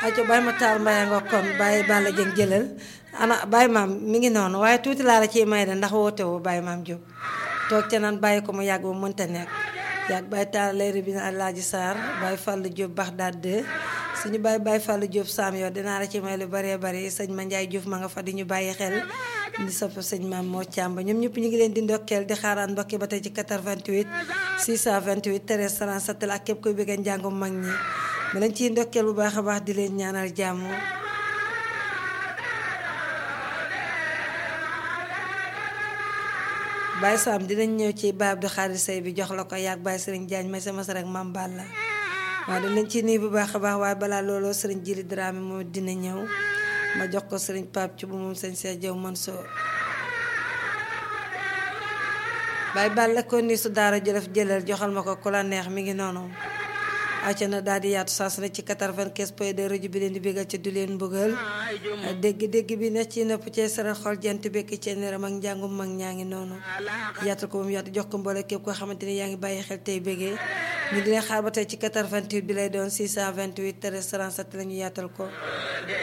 aco Baye Matar Mbaye nga kon Baye Balla Dieng jëlal ana Baye maam mi ngi noonu waaye tuuti laa la ciy may de ndax woote woo Baye maam Diop toog ca naan bàyyi ko mu yàgg ba mënta nekk yàgg Baye Talla Leyri bi na Alaaji Sarr Baye Fallou Diop Baxdaad 2 suñu Baye Baye Fallou Diop Sam yow dinaa la ci may lu bëree bëri sëñ Ma Ndiaye Diouf ma nga fa di ñu bàyyi xel di sopp sëñ maam moo càmba ñoom ñëpp ñu ngi leen di ndokkeel di xaaraan mbokki ba tey ci 88 628 13 37 la ak képp koy bëgg njàngum mag ñi ma leen ciy ndokkeel bu baax a baax di leen ñaanal jàmm Baye Sam dinañ ñëw ci baab di xaalis say bi jox la ko yàgg Baye Serigne Diagne may sama sa rek Mam Balla waaw dañ leen ciy nuyu bu baax a baax waaye balaa looloo Serigne Jili Dramé moom dina ñëw ma jox ko Serigne Pape ci bu moom sëñ Cheikh Diaw Mansour Baye Balla ko ni su daara jëlaf jëlal joxal ma ko ku la neex mi ngi noonu acca na daal di yaatu saa su ne ci 95 point de rajo bi leen di bégal ci du leen mbugal dégg-dégg bi ne ci nopp cee saral xol jant bekk ci neeram ak njàngum mag ñaa ngi noonu yaatal ko ba mu yaatu jox ko mboole képp koo xamante ni yaa ngi bàyyi xel tey bégee ñu dina xaar ba tey ci 88 bi lay doon 628 13 37 la ñu yaatal ko